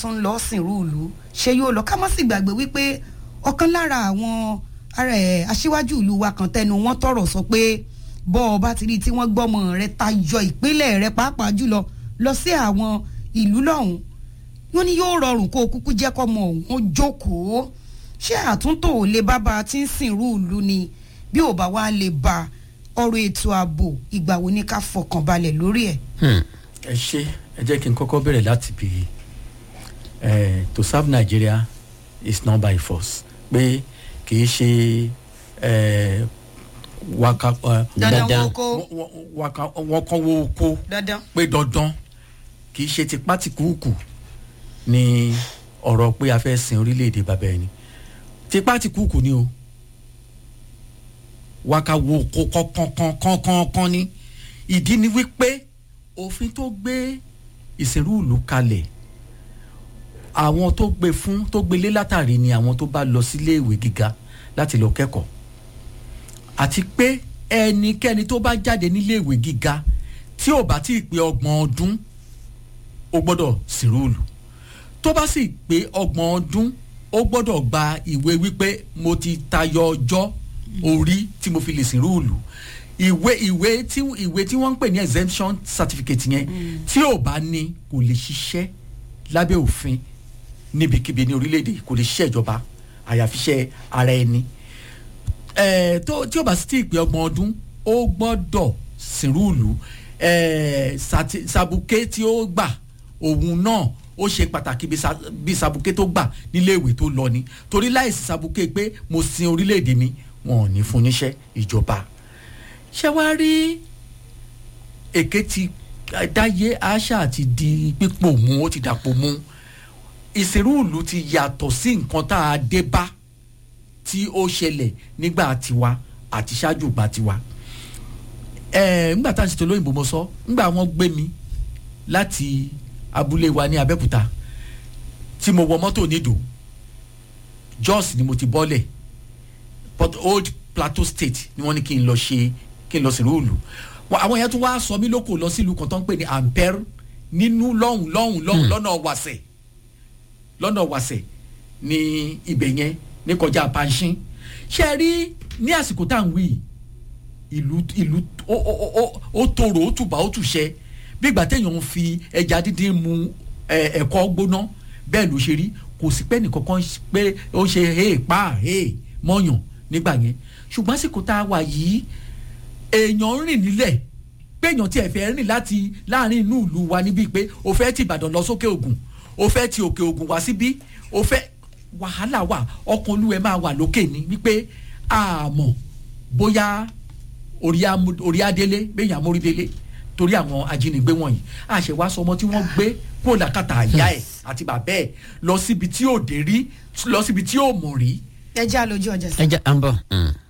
tún lọ sìnrú ìlú ṣé yóò lọ ká má sì gbàgbé wípé ọ̀kan lára àwọn ara ẹ̀ aṣíwájú ìlú wa kan tẹnu wọn tọrọ sọ pé bọ́ ọ bá ti rí i tí wọ́n gbọ́mọ rẹ tayọ ìpínlẹ̀ rẹ pàápàá jùlọ lọ sí àwọn ìlú lọ́hùn wọ́n ní yóò rọrùn kó o kúkú jẹ́ kọ́mọ òun ó jókòó ṣé àtúntò ò lè bábà tí ń sìnrú ìlú ni bí ò bá wá lè ba ọ̀rọ̀ ètò ààbò ìgbà wo ni ká fọkàn balẹ̀ lórí ẹ̀. ẹ ṣe ẹ jẹ́ kí n kọ́kọ́ bẹ̀rẹ̀ láti bí eh, to serve Nigeria is not by force pé kì í ṣe eh, waka eh, dandan Dandan. wo kó wọ- wọ- waka wọn kan wo oko dandan. pé dandan kì í ṣe tipá tìkúùkù ni ọ̀rọ̀ pé a fẹ́ sin orílẹ̀-èdè bàbá ẹni tipá tìkúùkù ni o waka wo oko kọ̀ọ̀kan ni ìdí ni wípé òfin tó gbé ìsìnrú ìlú kalẹ̀ àwọn tó gbé fún tó gbélé látàrí ni àwọn tó bá lọ sílé ìwé gíga láti lọ kẹ́kọ̀ọ́ àti pé ẹnikẹ́ni tó bá jáde nílé ìwé gíga tí ò bá tí ì pé ọgbọ̀n ọdún ó gbọ́dọ̀ sìnrúùlù tó bá sì pé ọgbọ̀n ọdún ó gbọ́dọ̀ gba ìwé wípé mo ti tayọ ọjọ́ orí tí mo fi lè sìnrúùlù ìwé ìwé tí ìwé tí wọ́n ń pè ní exemption certificate yẹn tí ò bá ní kò lè ṣiṣẹ́ lábẹ́ òfin níbikíbi ní orílẹ̀-èdè kò lè ṣiṣẹ́ ìjọba àyàfi iṣẹ́ ara ẹni ẹ tó tí o bá sì ti pé ọgbọ̀n ọdún ó gbọ́dọ̀ sìnrúùlù ẹ sati- sàbùké tí ó gbà òun náà ó ṣe pàtàkì bí sa- bí sàbùké tó gbà nílé ìwé tó lọ ni torí láìsí sàbùké pé mo sin orílẹ̀-èdè mi wọn ò ní fún níṣẹ́ ìjọba ṣé wàá rí èké ti dáyé àṣà àti di pípò mú ó ti dàpọ̀ mú ìsìnrúùlù ti yàtọ̀ sí nǹkan tá a dé bá tí ó ṣẹlẹ̀ nígbà tiwa àti ṣáájú ìgbà tiwa ẹ̀ẹ́ ńgbà tá à ń ṣètò lóyìnbó mo sọ ńgbà wọ́n gbé mi láti abúlé wa ní Abẹ́òkúta tí mo wọ mọ́tò nídò Jos ni mo ti bọ́lẹ̀ Port Old Plateau State ni wọ́n ní kí n lọ ṣe kí n lọ sí rúùlù àwọn yẹn tún wá sọ mí lóko lọ sílùú kan tó ń pè ní Ampere nínú lọ́hùn lọ́hùn lọ́hùn lọ́nà wàsẹ̀ lọ́nà wàsẹ̀ ní ibẹ̀ yẹn ní kọjá panṣin ṣe rí ní àsìkò tá à ń wí yìí, ìlú ìlú ó ó ó ó ó tòrò ó tùbà ó tùṣẹ bí ìgbà téèyàn ń fi ẹja dídín mu ẹ, ẹ̀kọ gbóná bẹ́ẹ̀ ló ṣe rí kò sí pé nìkankan pé ó ṣe hey pa hey mọ́yàn nígbà yẹn ṣùgbọ́n àsìkò tá a wà yìí èèyàn ń rìn nílẹ̀ pé èèyàn tiẹ̀ fẹ́ rìn láti láàrin inú ìlú wa níbí pé o fẹ́ ti Ìbàdàn lọ sókè Ògùn o fẹ́ ti òkè Ògùn wá síbí o fẹ́ wàhálà wà ọkàn olúwẹ̀ máa wà lókè ní wípé àmọ́ bóyá orí amú- orí adélé bẹ́yìn amórídélé torí àwọn ajínigbé wọ̀nyí àṣewá sọmọ tí wọ́n gbé kó làkàtà àyà ẹ̀ àti bàbá ẹ̀ lọ síbi tí ò dé rí lọ síbi tí ò mọ̀ rí ẹ jẹ́ àlójú ọjà sí. ẹ jẹ́ à ń bọ̀. Mm.